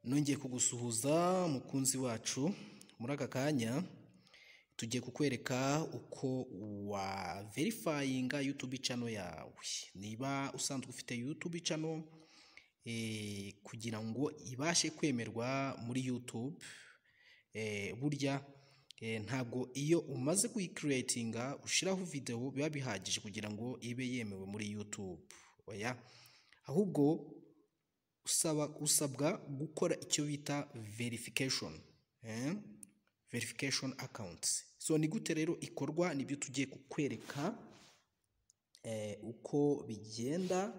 nongeye kugusuhuza mukunzi wacu muri aka kanya tugiye kukwereka uko waverifayinga yutubi cano yawe niba usanzwe ufite yutubi cano kugira ngo ibashe kwemerwa muri yutube burya ntabwo iyo umaze kuyikiriyetinga ushyiraho videwo biba bihagije kugira ngo ibe yemewe muri yutube oya ahubwo usaba usabwa gukora icyo bita verifikashoni verifikashoni akawunti so ni gute rero ikorwa nibyo tugiye kukwereka uko bigenda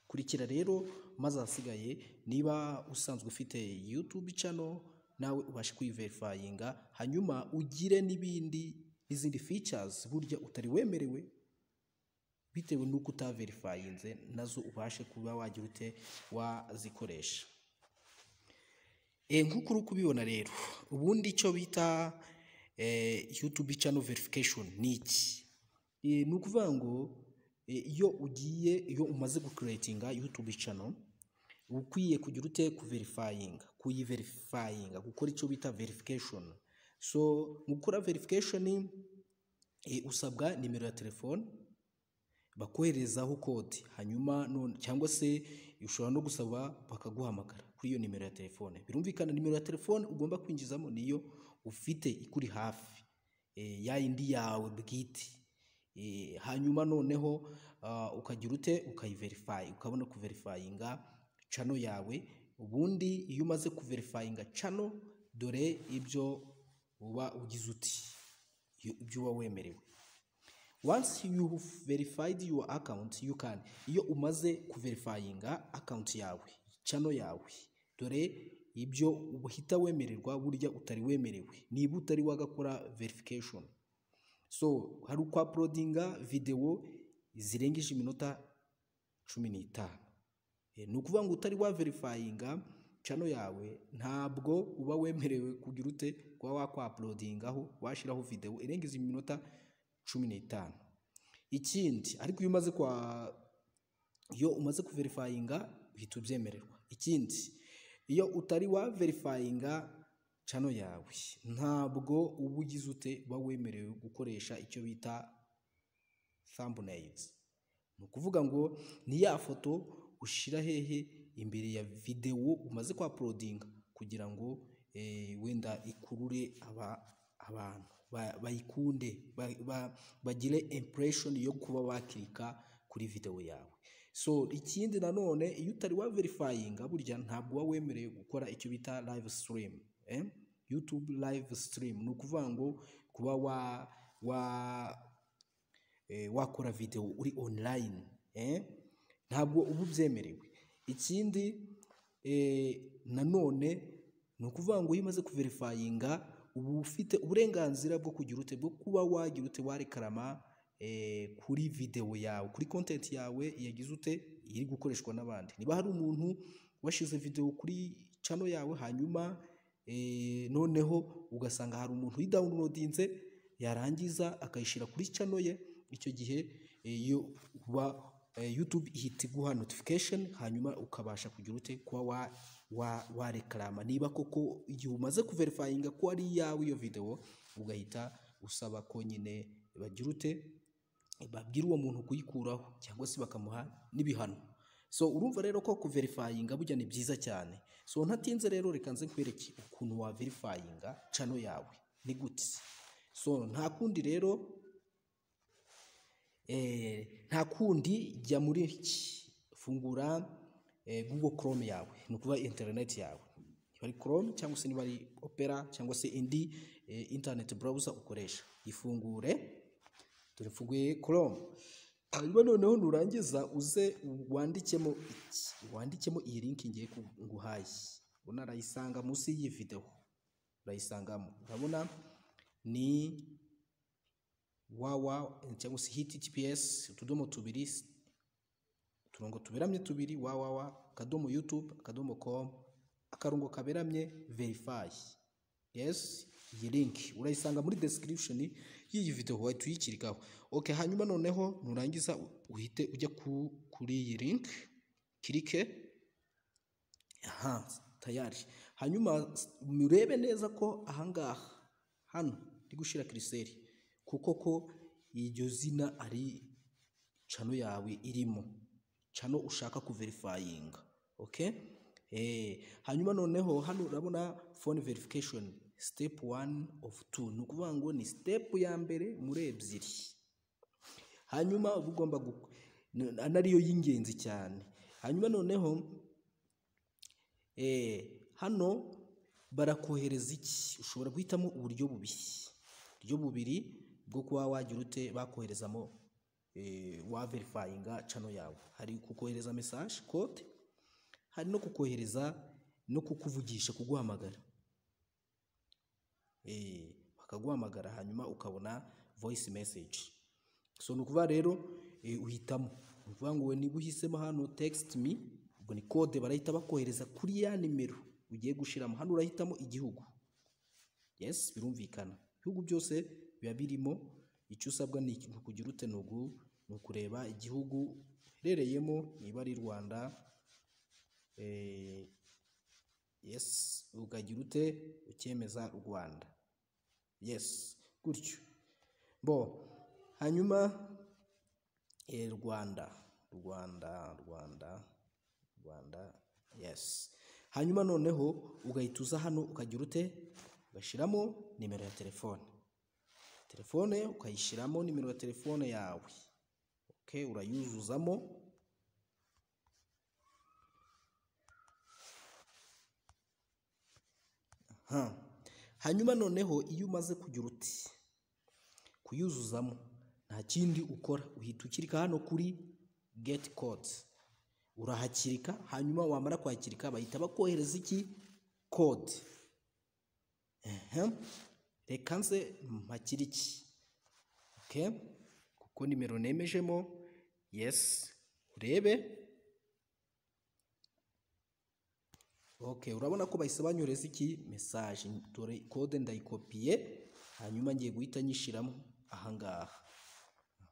kurikira rero maze ahasigaye niba usanzwe ufite yutube cano nawe ubashe kuyiverifayinga hanyuma ugire n'ibindi n'izindi ficazi burya utari wemerewe bitewe n'uko utaverifayinze nazo ubashe kuba wagira ute wazikoresha nk'uko uri kubibona rero ubundi icyo bita yutube cano verifikashoni ni iki ni ukuvuga ngo iyo ugiye iyo umaze gukiriyetinga yutube cano uba ukwiye kugira ute kuverifayinga kuyiverifayinga gukora icyo bita verifikashoni so mu gukora verifikashoni usabwa nimero ya telefone bakoherezaho kode hanyuma cyangwa se ushobora no gusaba bakaguhamagara kuri iyo nimero ya telefone birumvikana nimero ya telefone ugomba kwinjizamo niyo ufite ikuri hafi ya yindi yawe bwite hanyuma noneho ukagira ute ukayiverifayi ukabona kuverifayinga cano yawe ubundi iyo umaze kuverifayinga cano dore ibyo uba ugize uti ibyo uba wemerewe once you verified your account you can iyo umaze kuverifayinga account yawe cano yawe dore ibyo uhita wemererwa burya utari wemerewe niba utari wagakora verification so hari uko uploadinga videwo zirengeje iminota cumi n'itanu ni ukuvuga ngo utari waverifayinga cano yawe ntabwo uba wemerewe kugira ute kuba wakwapulodingaho washyiraho videwo irengeje iminota cumi n'itanu ikindi ariko iyo umaze kwa iyo umaze kuverifayinga uhita ubyemererwa ikindi iyo utari waverifayinga cano yawe ntabwo uba ugize ute uba wemerewe gukoresha icyo bita thumbnails ni ukuvuga ngo ni ya foto ushyira hehe imbere ya videwo umaze kwapulodinga kugira ngo wenda ikurure abantu bayikunde bagire impression yo kuba wakirika kuri videwo yawe so ikindi nanone iyo utari waverifayinga burya ntabwo uba wemerewe gukora icyo bita live stream YouTube live stream ni ukuvuga ngo kuba wa wa wakora videwo uri online ntabwo uba ubyemerewe ikindi nanone ni ukuvuga ngo iyo umaze kuverifayinga ubu ufite uburenganzira bwo kugira ute bwo kuba wagira ute warekarama kuri videwo yawe kuri kontenti yawe yagize ute iri gukoreshwa n'abandi niba hari umuntu washyize videwo kuri cano yawe hanyuma noneho ugasanga hari umuntu uyidawunilodinze yarangiza akayishyira kuri cano ye icyo gihe iyo uba yutube ihita iguha notifikasheni hanyuma ukabasha kugira ute kuba warekarama niba koko igihe umaze kuverifayinga ko ari iyawe iyo videwo ugahita usaba ko nyine bagira ute babwira uwo muntu kuyikuraho cyangwa se bakamuha n'ibihano so urumva rero ko kuverifayinga burya ni byiza cyane so ntatinze rero reka nze nkwereke ukuntu waverifayinga cano yawe ni gute so nta kundi rero nta kundi jya muri iki fungura google chrome yawe ni ukuvuga interineti yawe niba ari chrome cyangwa se niba ari opera cyangwa se indi interineti burawuza ukoresha ifungure dore mfunguye chrome hanyuma noneho nurangiza uze wandikemo iki wandikemo iyi linki ngiye nguhaye ubona arayisanga munsi y'iyi videwo urayisangamo urabona ni wawa cyangwa se https utudomo tubiri uturongo tuberamye tubiri wawawa akadomo yutube akadomo komu akarongo kaberamye verifayi yesi iyi linki urayisanga muri description y'iyi videwo wahita uyikirikaho oke hanyuma noneho nurangiza uhite ujya kuri iyi linki kirike aha tayari hanyuma murebe neza ko ahangaha hano ndi gushyira kiriseri kuko ko iryo zina ari cano yawe irimo cano ushaka kuverifayinga oke hanyuma noneho hano urabona phone verification step one of two ni ukuvuga ngo ni step ya mbere muri ebyiri hanyuma uba ugomba gu- n- anariyo y'ingenzi cyane hanyuma noneho eh, hano barakohereza iki ushobora guhitamo uburyo bubiri uburyo bubiri bwo kuba wagira ute bakoherezamo eh, waverifayinga cano yawe hari kukohereza mesaje kode hari no kukohereza no kukuvugisha kuguhamagara Eh, bakaguhamagara hanyuma ukabona voice message so ni ukuvuga rero eh, uhitamo ni ukuvuga ngo niba uhisemo hano text me ubwo ni code barahita bakohereza kuri ya nimero ugiye gushyiramo hano urahitamo igihugu yes birumvikana ibihugu byose biba birimo icyo usabwa ni iki- ni ukugira ute ni ugu- ni ukureba igihugu uherereyemo niba ari rwanda eh, yes ukagira ute ukemeza rwanda yes gutyo bo hanyuma eh, rwanda rwanda rwanda rwanda yes hanyuma noneho ugahita uza hano ukagira ute ugashyiramo nimero ya telefone telefone ukayishyiramo nimero ya telefone yawe okay, urayuzuzamo Ha. hanyuma noneho iyo umaze kugira uti kuyuzuzamo nta kindi ukora uhita ukirika hano kuri geti kode urahakirika hanyuma wamara kwakirika bahita bakohereza iki kode Ehem. reka nze mpakire iki okay. kuko nimero nemejemo yes urebe Okay, urabona ko bahise banyureza iki message dore code ndayikopiye hanyuma ngiye guhita nyishyiramo ahangaha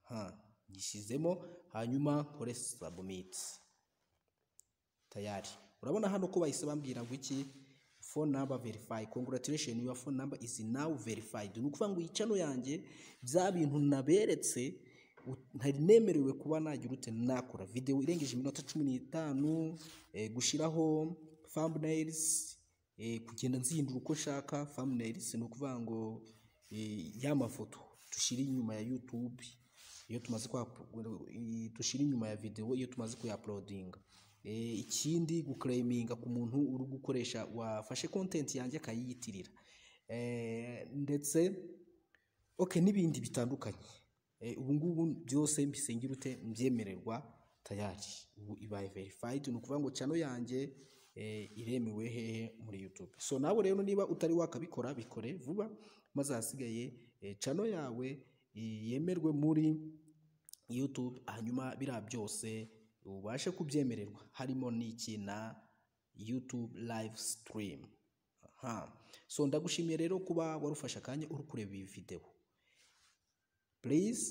aha nyishyizemo hanyuma nkore submit tayari urabona hano ko bahise bambwira ngo iki phone number verify congratulation your phone number is now verified ni ukuvuga ngo iyi channel yanjye bya bintu naberetse u- ntari nemerewe kuba nagira ute nakora video irengeje iminota cumi n'itanu eh, gushyiraho thumbnails eh, kugenda nzihindura uko nshaka thumbnails ni ukuvuga ngo eh, ya mafoto dushyira inyuma ya youtube iyo tumaze kwa dushyira inyuma ya video iyo tumaze kuyapulodinga Eh, ikindi guklayiminga ku muntu uri gukoresha wafashe content yanjye akayiyitirira Eh, ndetse okay n'ibindi bitandukanye Eh, ubu ngubu byose mbisengera ute mbyemererwa tayari ubu ibaye verified ni ukuvuga ngo channel yanjye eh, iremewe hehe muri youtube so nawe rero niba utari wakabikora bikore vuba maze ahasigaye eh, channel yawe eh, yemerwe muri YouTube hanyuma biriya byose ubashe kubyemererwa harimo n'iki na YouTube live stream aha so ndagushimiye rero kuba warufashe akanya uri kureba iyi videwo please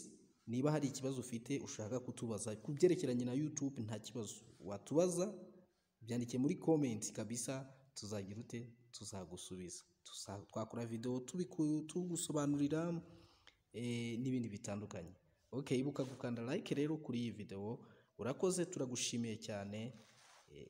niba hari ikibazo ufite ushaka kutubaza ku byerekeranye na YouTube nta kibazo watubaza byandike muri comment kabisa tuzagira ute tuzagusubiza Tuza- twakora video tubiku- tugusobanurira eh, n'ibindi bitandukanye okay ibuka gukanda like rero kuri iyi video urakoze turagushimiye cyane eh,